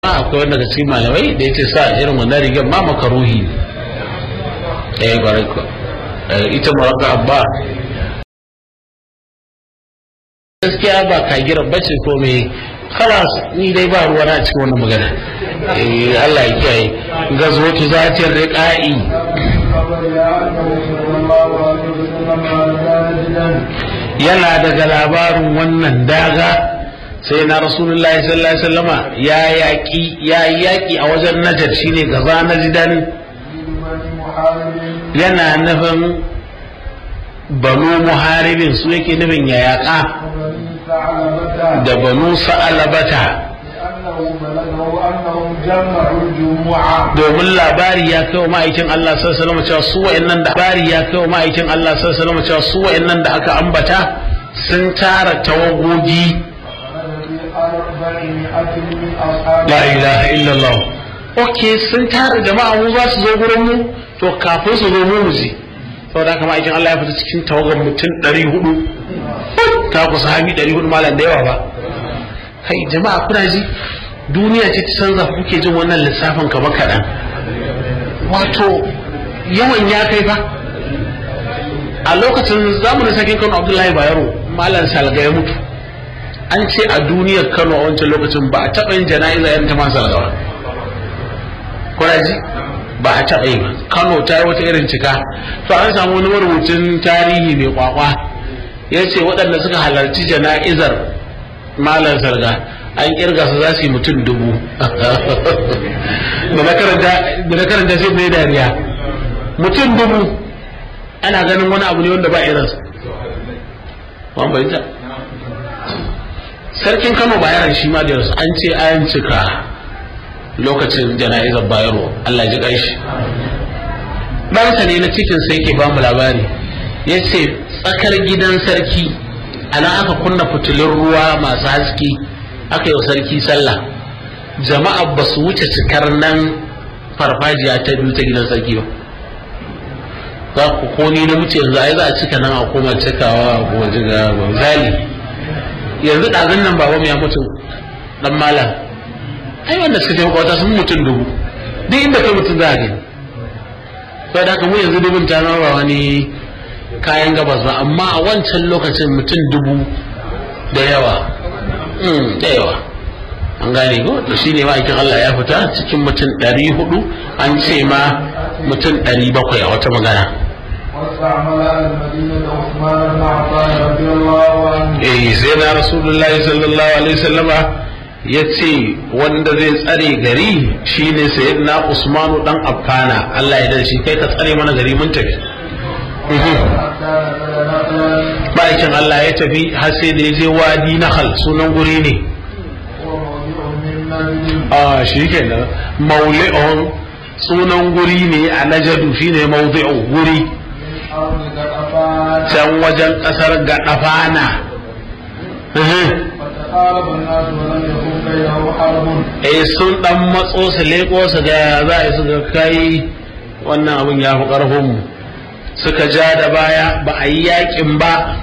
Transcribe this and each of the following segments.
akwai wanda daga cikin malamai da yace sa irin wannan rigar ma makaruhi ne eh bare ko ita muraka ba gaskiya ba kagira bace ko me khalas ni dai ba ruwa na cikin wannan magana eh Allah ya kiyaye gazwatu zatir riqa'i yana daga labarin wannan daga sai na rasulullahi sallallahu alaihi wasallama ya yaki ya yaki a wajen najar shine gaza najidan yana nufin banu muharibin su yake nufin ya yaka da banu sa'alabata domin labari ya kai wa ma'aikin Allah sallallahu alaihi cewa su wa'annan da labari ya kai wa ma'aikin Allah sallallahu alaihi cewa su wa'annan da aka ambata sun tara tawagogi la ilaha illallah okay sun tara jama'a mu za su zo gurin mu to kafin su zo mu mu je saboda haka ma'aikin Allah ya fita cikin tawagar mutum 400 ta kusa hami 400 malam da yawa ba kai jama'a kuna ji duniya ce ta canza kuke jin wannan lissafin kama kaɗan wato yawan ya kai fa a lokacin zamanin sakin kano abdullahi bayero malam salga ya mutu an ce a duniyar kano a wancan lokacin ba a taɓa yin jana'iza yan ta masu salga ba kuna ji ba a taɓa yi ba kano ta yi wata irin cika to an samu wani marubucin tarihi mai kwakwa ya ce waɗanda suka halarci jana'izar malam salga an kirga su za su yi mutum dubu da na karanta sai mai dariya mutum dubu ana ganin wani abu ne wanda ba irinsa wani bayyanta sarkin kano bayaran shi ma da yarsu an ce an cika lokacin jana'izar bayarwa Allah ji ƙaishi ɗansa ne na cikin sai ke ba mu labari ya ce tsakar gidan sarki ana aka kunna fitilun ruwa masu haske aka yi wa sarki sallah jama'a ba su wuce cikar nan farfajiya ta biyu ta gidan sarki ba za ku ko ni na wuce yanzu ai za a cika nan a koma cikawa a kuma jiga gonzali yanzu ɗazun nan babanmu ya mutu dan malam ai wanda suka je makwata sun mutum dubu duk inda kai mutum za a gani sai da mu yanzu dubun ta zama ba wani kayan gabas ba amma a wancan lokacin mutum dubu da yawa da yawa an gane ko to shi ne ma'aikin Allah ya fita cikin mutum ɗari hudu an ce ma mutum ɗari bakwai a wata magana eh sai na rasulullahi sallallahu alaihi wasallama ya ce wanda zai tsare gari shine sayyidina usmanu dan affana Allah ya dace kai ka tsare mana gari mun tafi ma'aikin Allah ya tafi har sai da ya je wadi nahal sunan guri ne a shi ke nan mauli'un sunan guri ne a najadu shi ne mauli'u guri can wajen ƙasar gaɗafana eh sun ɗan matso su leƙo su ga za a yi su ga kai wannan abin ya fi ƙarfinmu suka ja da baya ba a yi yakin ba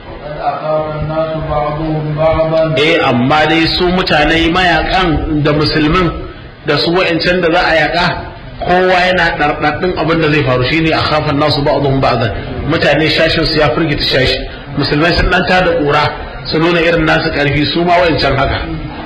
eh amma dai su mutane mayakan da musulmin da su wa'ancan da za a yaka kowa yana ɗarɗaɗɗin abin da zai faru shine a kafan nasu ba'dhum ba'dan mutane shashin su ya firgita shashi musulmai sun ɗan tada ƙura su nuna irin nasu ƙarfi su ma wa'ancan haka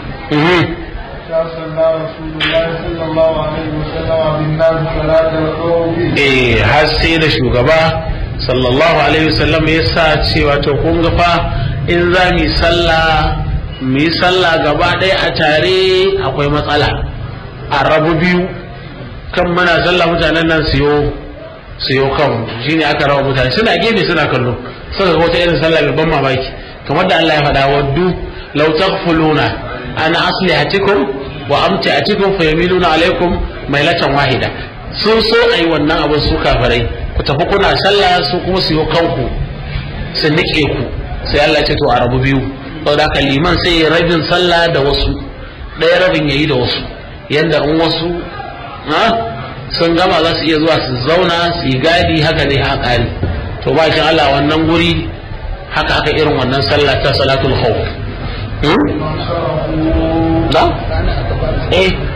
eh har sai da shugaba sallallahu alaihi wasallam ya sa cewa to kun ga fa in za mu yi sallah mu yi sallah gaba ɗaya a tare akwai matsala a rabu biyu kan muna sallah mutanen nan siyo siyo kan shine aka raba mutane suna gefe suna kallo suka ga wata irin sallah mai ban mamaki kamar da Allah ya faɗa waddu law taghfuluna an aslihatikum wa amtiatikum fayamiluna alaikum mailatan wahida sun so ayi wannan abin su kafirai ku tafi kuna sallah su kuma su yi kanku su nike ku sai Allah ce to a rabu biyu saboda haka liman sai ya rabin sallah da wasu ɗaya rabin yayi da wasu yanda in wasu sun gama za su iya zuwa su zauna su yi gadi haka ne ha ƙari to ba shi Allah wannan guri haka aka irin wannan sallah ta salatul khawf da eh